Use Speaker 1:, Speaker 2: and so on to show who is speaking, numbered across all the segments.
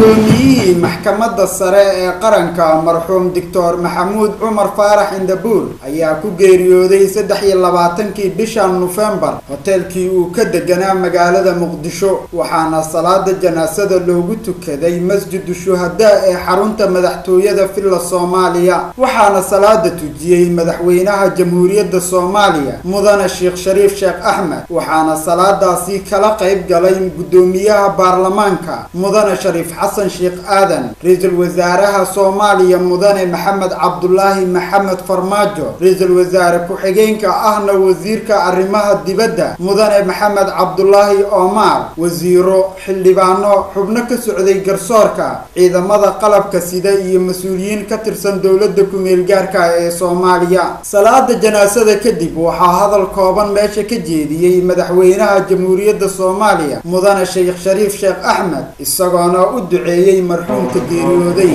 Speaker 1: guddoomiyihii maxkamadda sare ee qaranka marxuum doctor maxamuud cumar faarax indabuur ayaa ku geeriyooday saddex iyo labaatankii bishan nofembar hoteelkii uu ka deganaa magaalada muqdisho waxaana salaada janaasada loogu tukaday masjidu shuhadaa ee xarunta madaxtooyada villa soomaaliya waxaana salaada tujiyey madaxweynaha jamhuuriyadda soomaaliya mudane sheekh shariif sheekh axmed waxaana salaadaasi kala qayb galay guddoomiyaha baarlamaanka mudane shariif xasan sheekh aadan ra-iisul wasaaraha soomaaliya mudane maxamed cabdulaahi maxamed farmaajo ra-iisul wasaare ku-xigeenka ahna wasiirka arrimaha dibadda mudane maxamed cabdulaahi omar wasiiro xildhibaano xubno ka socday garsoorka ciidamada qalabka sida iyo mas-uuliyiin ka tirsan dowladda ku-meel gaarka ee soomaaliya salaada janaasada kadib waxaa hadal kooban meesha ka jeediyey madaxweynaha jamhuuriyadda soomaaliya mudane sheekh shariif sheekh axmed isagoona u duceeyey marxuumka geeriyooday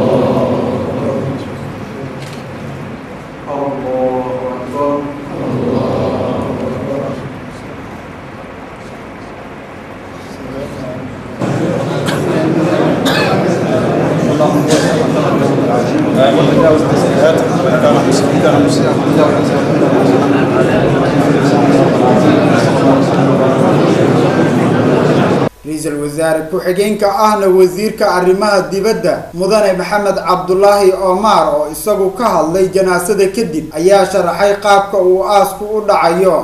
Speaker 1: ra-iisul wasaare ku-xigeenka ahna wasiirka arrimaha dibadda mudane maxamed cabdulaahi omar oo isagu ka hadlay janaasada kadib ayaa sharaxay qaabka uu aasku u dhacayo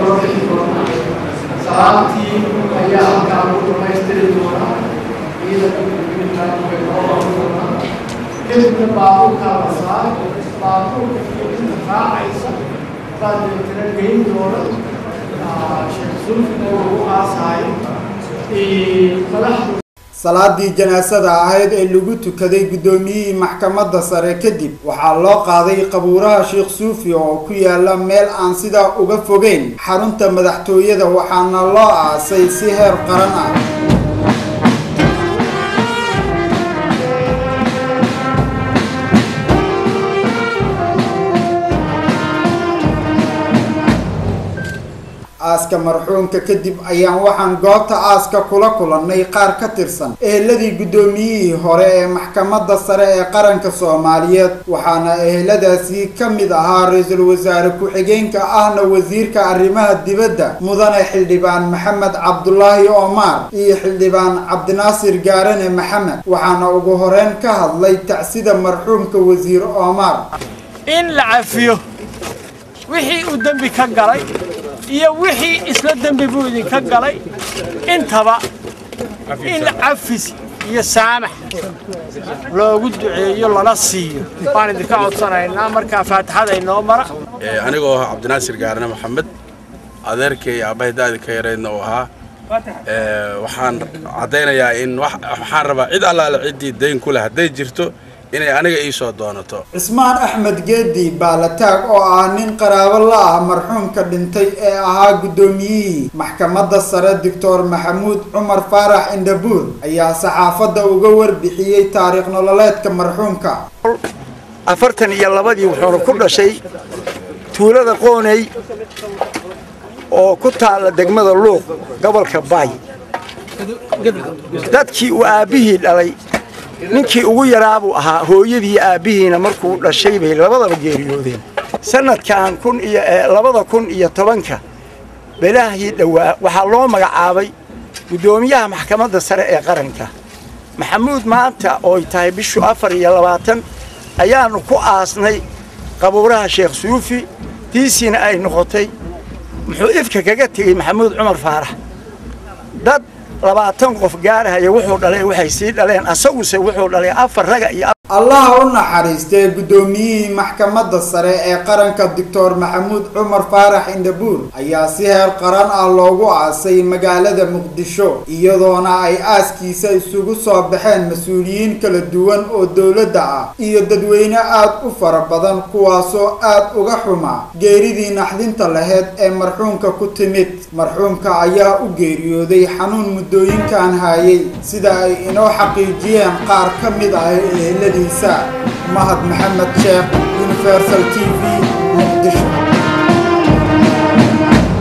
Speaker 2: salaantii ayaa halkaa lagu dhamaystiri doonaa ciidanka doonaa kadibna baabuurkaa la saar baabuurka iyo inta raacaysa baa deetana geyn doona sheekh sulfina lagu aasaayo madaxdu
Speaker 1: salaadii janaasada ahayd ee lagu tukaday guddoomiyihii maxkamadda sare kadib waxaa loo qaaday qabuuraha sheekh suufi oo ku yaala meel aan sidaa uga fogeyn xarunta madaxtooyada waxaana loo aasay si heer qaran ah aaska marxuumka kadib ayaan waxaan goobta aaska kula kulannay qaar ka tirsan eheladii guddoomiyihii hore ee maxkamadda sare ee qaranka soomaaliyeed waxaana eheladaasi ka mid ahaa ra-iisul wasaare ku-xigeenka ahna wasiirka arrimaha dibadda mudane xildhibaan maxamed cabdulaahi omar iyo xildhibaan cabdinaasir gaarane maxamed waxaana ugu horeyn ka hadlay tacsida marxuumka wasiir omar
Speaker 3: in la cafiyo wixii uu dembi ka galay iyo wixii isla dembi buu idinka galay intaba in cafis iyo saamax loogu duceeyo lana siiyo waan idinka codsanaynaa markaa faatixada inoo mara
Speaker 4: anigoo ah cabdinaasir gaarane maxamed adeerkay aabbahay daadi ka yareydna uu ahaa waxaan caddaynayaa in waxaan rabaa cid allaale ciddii dayn ku leh hadday jirto inay aniga ii soo doonato
Speaker 1: cismaan axmed geedi baalataag oo ah nin qaraabo la ah marxuumka dhintay ee ahaa guddoomiyihii maxkamadda sare doctor maxamuud cumar faarax indhabuur ayaa saxaafadda uga warbixiyey taariikh nololeedka marxuumka
Speaker 5: afartan iyo labadii wuxuuna ku dhashay tuulada qooney oo ku taalla degmada luuq gobolka baay dadkii uu aabbihii dhalay ninkii ugu yaraabuu ahaa hooyadii aabbihiina markuu dhashay bay labadaba geeriyoodeen sannadkan kun iyo labada kun iyo tobanka belaahii dhowaa waxaa loo magacaabay guddoomiyaha maxkamadda sare ee qaranka maxamuud maanta ooy tahay bishu afar iyo labaatan ayaannu ku aasnay qabuuraha sheekh suufi diisiina ay noqotay muxuu ifka kaga tegey maxamuud cumar faarax dad labaatan qof gaarahaya wuxuu dhalay waxay sii dhaleen asaguse wuxuu dhalay afar raga iyo
Speaker 1: allaha u naxariistee guddoomiyihii maxkamadda sare ee qaranka doctor maxamuud cumar faarax indhabuur ayaa si heer qaran ah loogu aasay magaalada muqdisho iyadoona ay aaskiisa isugu soo baxeen mas-uuliyiin kala duwan oo dowladda ah iyo dadweyne aad u fara badan kuwaasoo aad uga xuma geeridii naxdinta laheyd ee marxuumka ku timid marxuumka ayaa u geeriyooday xanuun muddooyinkan haayay sida ay inoo xaqiijiyeen qaar ka mid ah eheladiisa mahad maxamed sheekh universal t v muqdisho